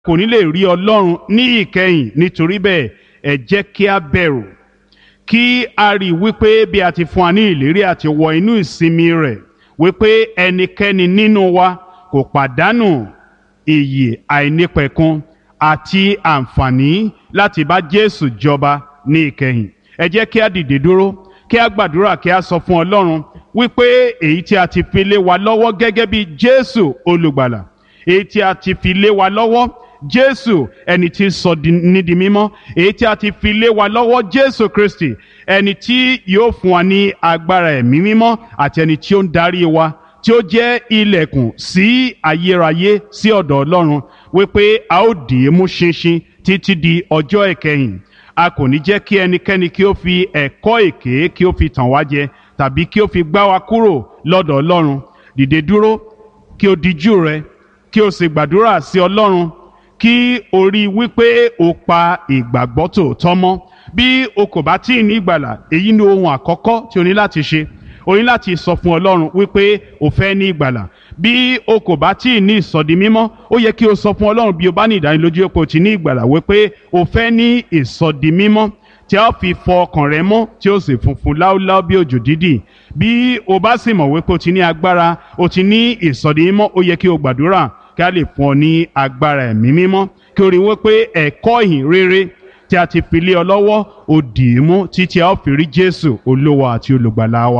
kò ní lè rí ọlọ́run ní ìkẹyìn nítorí bẹ́ẹ̀ ẹ jẹ́ kí a bẹ̀rù kí a rí i wípé bí a ti fún wa ní ìlérí àti wọ inú ìsinmi rẹ̀ wípé ẹnikẹ́ni nínú wa kò pàdánù iyì àìnípẹ̀kun àti àǹfààní láti bá Jésù jọba ní ìkẹyìn ẹ jẹ́ kí a dìde dúró kí a gbàdúrà kí a sọ fún Ọlọ́run wípé èyí tí a ti fi lé wa lọ́wọ́ gẹ́gẹ́ bí Jésù olùgbàlà èyí tí a ti fi lé wa lọ́wọ́ Jésù ẹni tí sọ ní di mímọ́ èyí tí a ti fi lé wa lọ́wọ́ Jésù Kristi ẹni tí yóò fún wa ní agbára ẹ̀mí mímọ́ àti ẹni tí ó ń darí wa tí ó jẹ́ ilẹ̀kùn sí ayérayé sí ọ̀dọ̀ Ọlọ́run wípé a ó dì í mú ṣinṣin títí di ọjọ́ ìkẹyìn a kò ní jẹ́ kí ẹnikẹ́ni kí ó fi ẹ̀kọ́ èké kí ó fi tàn wá jẹ tàbí kí ó fi gbá wa kúrò lọ́dọ̀ Ọlọ́run dìde dúró kí o dijú rẹ kí o sì gbàdúrà sí Ọlọ́run kí o rí i wípé o pa ìgbàgbọ́ tòótọ́ mọ́ bí o kò bá tí ì ní ìgbàlà èyí ni ohun àkọ́kọ́ tí o ní láti ṣe o ní láti sọ fún Ọlọ́run wípé o fẹ́ ní ìgbàlà bí o kò bá tí ì ní ìsọdi mímọ́ ó yẹ kí o sọ fún Ọlọ́run bí o bá ní ìdánilójú pé o ti ní ìgbàlà wípé o fẹ́ ní ìsọdi mímọ́ tí a fi fọ ọkàn rẹ mọ́ tí ó sì funfun láúláú bí òjò dídì bí o bá sì mọ̀ wípé o ti ní agbára o ti ní ìsọdi mímọ́ ó yẹ kí o gbàdúrà kí a lè fún ọ ní agbára ẹ̀mí mímọ́ kí o rí wípé ẹ̀kọ́ ìhìn rere tí a ti fi lé ọ lọ́wọ́ ó dì í mú títí a ó fi rí Jésù olówó àti olùgbàlà wa.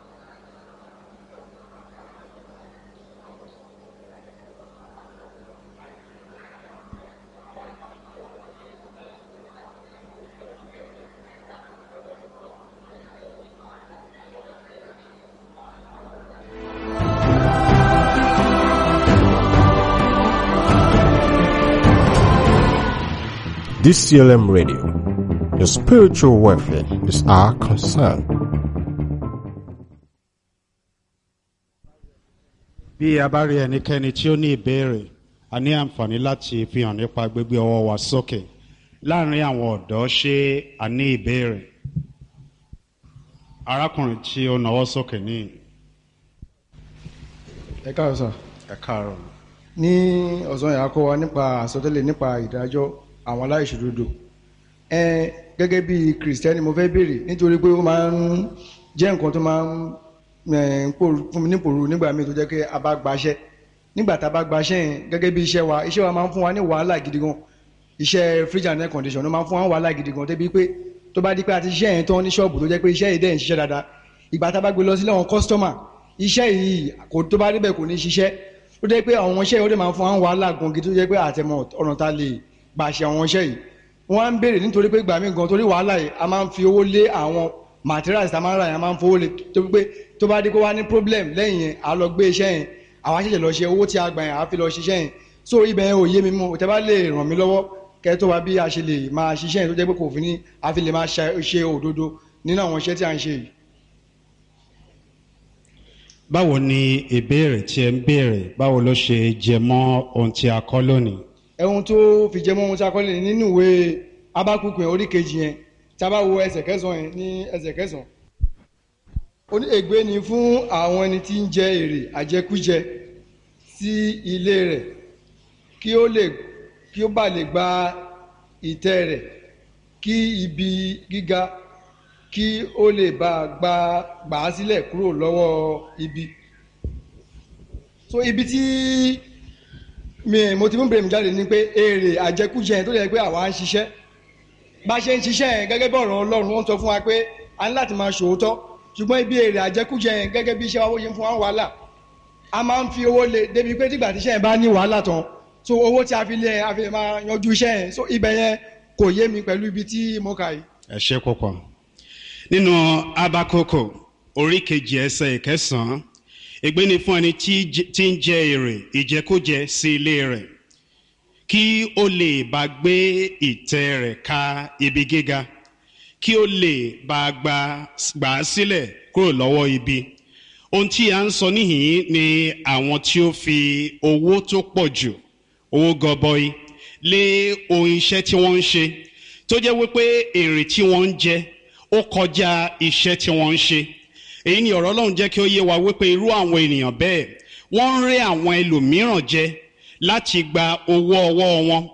DCLM Radio. Your spiritual welfare is our concern. bí a bá rí ẹnikẹ́ni tí ó ní ìbéèrè a ní àǹfààní láti fi hàn nípa gbígbé ọwọ́ wa sókè láàrin àwọn ọ̀dọ́ ṣé a ní ìbéèrè arákùnrin tí ó nawọ́ sókè ní ẹ káàárọ̀ sà ẹ káàárọ̀ ní ọ̀sán yà á kọ́ wa nípa àsọtẹ́lẹ̀ nípa ìdájọ́ àwọn aláìṣòdodo ẹ gẹ́gẹ́ bí kìrìsìtẹ́nì mo fẹ́ béèrè nítorí pé ó máa ń jẹ́ nǹkan tó máa ń ẹ̀, ń pòrú- fún mi ní pòrú nígbà míì tó jẹ́ pé a bá gbaṣẹ́ nígbà tá a bá gbaṣẹ́ yẹn gẹ́gẹ́ bí iṣẹ́ wa iṣẹ́ wa máa ń fún wa ní wàhálà gidi gan iṣẹ́ fridge and air condition ló máa ń fún wa ní wàhálà gidi gan débi pé tó bá di pé a ti ṣiṣẹ́ yẹn tán ní ṣọ́ọ̀bù tó jẹ́ pé iṣẹ́ yìí dẹ̀ ń ṣiṣẹ́ dáadáa ìgbà tá a bá gbé lọ sílé àwọn kọ́sítọ́mà iṣẹ́ yìí kò tó bá débẹ̀ kò ní ṣiṣẹ́ ó jẹ́ pé àwọn iṣẹ́ yìí ó dẹ̀ máa ń fún wa ní wàhálà gan gidi tó jẹ́ pé àtẹmọ̀ ọ̀nà ta lè gbà ṣe àwọn iṣẹ́ yìí wọ́n á ń béèrè nítorí pé gbà mí gan torí wàhálà yìí a máa ń fi owó lé àwọn materials tá a máa ń rà yẹn a máa ń fowó lé tó pé tó bá dé kó wá ní problem lẹ́yìn yẹn a lọ gbé iṣẹ́ yẹn àwa ṣẹ̀ṣẹ̀ lọ ṣe owó tí a gbà yẹn a fi lọ ṣiṣẹ́ yẹn so ibẹ̀ yẹn ò yé mi mú tẹ́ bá lè ràn mí lọ́wọ́ kẹ́ tó wá bí a ṣe lè máa ṣiṣẹ́ yẹn tó jẹ́ pé kò fi ní a fi lè máa ṣe ṣe òdodo nínú àwọn iṣẹ́ tí a ń ṣe yìí. báwo ni ìbéèrè tí ẹ ń béèrè báwo ló ṣe jẹ mọ́ ohun tí a kọ́ lónìí ẹ̀hun tó fi jẹ́ mọ́ ohun tí a kọ́ lé nínú ìwé abákùkù yẹn orí kejì yẹn tí a bá wo ẹsẹ̀ kẹsàn-án yẹn ní ẹsẹ̀ kẹsàn-án. ó ní ègbé ni fún àwọn ẹni tí ń jẹ èrè àjẹkújẹ sí ilé rẹ̀ kí ó lè kí ó bá lè gba ìtẹ́ rẹ̀ kí ibi gíga kí ó lè bá gba gbà á sílẹ̀ kúrò lọ́wọ́ ibi. so ibi tí mi mo ti mú bèrè mi jáde ni pé èrè àjẹkújẹ yẹn tó yẹ pé àwa ń ṣiṣẹ́ bá a ṣe ń ṣiṣẹ́ yẹn gẹ́gẹ́ bí ọ̀rọ̀ ọlọ́run wọ́n sọ fún wa pé a ní láti máa ṣòótọ́ ṣùgbọ́n ibi èrè àjẹkújẹ yẹn gẹ́gẹ́ bí iṣẹ́ wa wọ́n ṣe ń fún wa wàhálà a máa ń fi owó lé débi pé tígbà tí iṣẹ́ yẹn bá ní wàhálà tán so owó tí a fi lé yẹn a fi lè máa yanjú iṣẹ́ yẹn so ibẹ̀ yẹn kò yé mi pẹ̀lú ibi tí mo kà yìí. ẹ ṣe púpọ̀ nínú abakoko orí kejì ẹsẹ̀ ìkẹsàn-án ègbé ni fún ẹni tí j- tí ń jẹ èrè ìjẹkújẹ sí ilé rẹ̀ kí ó lè bá gbé ìtẹ́ rẹ̀ ka ibi gíga kí ó lè bá gbà gbà á sílẹ̀ kúrò lọ́wọ́ ibi ohun tí a ń sọ níhìn ni àwọn tí ó fi owó tó pọ̀ jù owó gọbọi lé ohun iṣẹ́ tí wọ́n ń ṣe tó jẹ́ wípé èrè tí wọ́n ń jẹ ó kọjá iṣẹ́ tí wọ́n ń ṣe èyí ni ọ̀rọ̀ ọlọ́run jẹ́ kí ó yé wa wípé irú àwọn ènìyàn bẹ́ẹ̀ wọ́n ń rẹ́ àwọn ẹlòmíràn jẹ láti gba owó ọwọ́ wọn